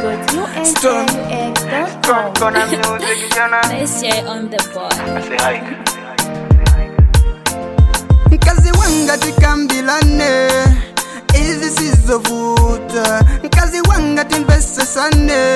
amas.unaux.com. Gonna music, you know. Let's share on the board. I say hike. mkazi wanga tikambilane izi sizovuta mkazi wanga timvesesane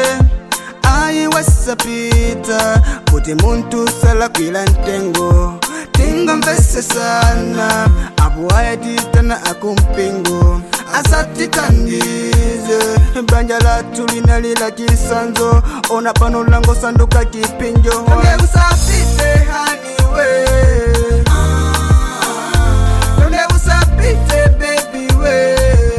ayiwasapita kuti muntu salakwila ntengo tingomvesesana apo ayatitana akumpingo asatitandize banja latu linalila chisanzo ona pano lango sanduka chipinjo Tonge usapite haniwe Tonge usapite baby we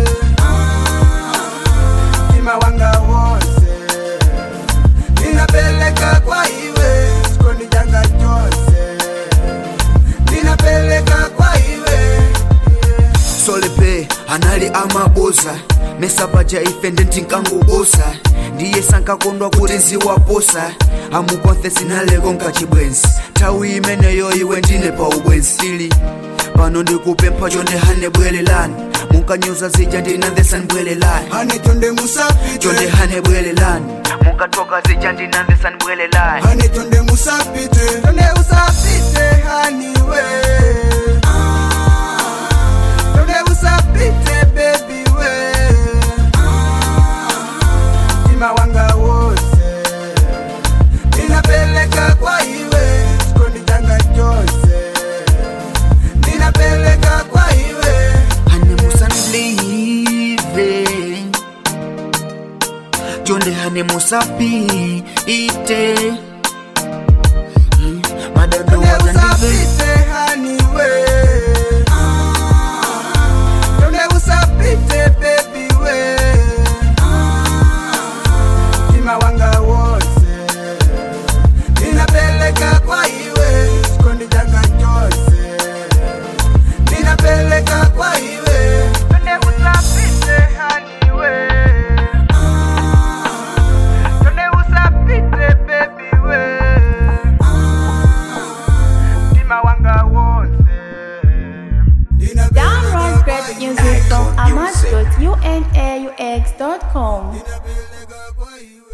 Tima wanga wose Ninapeleka kwa iwe Skoni janga chose Ninapeleka kwa iwe solepe anali amabosa mesapaja ife ndentinkangubosa ndiye sankakondwa kuti nziwaposa amukonthe sinaleko nkachibwenzi nthawi imeneyo iwe ndine pa ubwenzili pano ndikupempha chonde hane bwerelani munkanyoza zija ndinandesa nibwerelani Hane tonde musapite chonde hane bwerelani munkatoka zija ndinandesa nibwerelani Honey, tonde musapite Tonde usapite haniwe Tonde usapite baby we Tima wanga wose Ninapeleka kwa iwe Skoni janga chose Ninapeleka kwa iwe hane musanlive chonde hane musapite madando Tonde wazandive usapite haniwe Tonde usapite baby we Tima wanga wose Ninapeleka kwa iwe Skondi janga chose Ninapeleka kwa iwe Tonde usapite haniwe Tonde usapite baby we Tima wanga wose Download great music from amas.unaux.com. Ninapeleka kwa iwe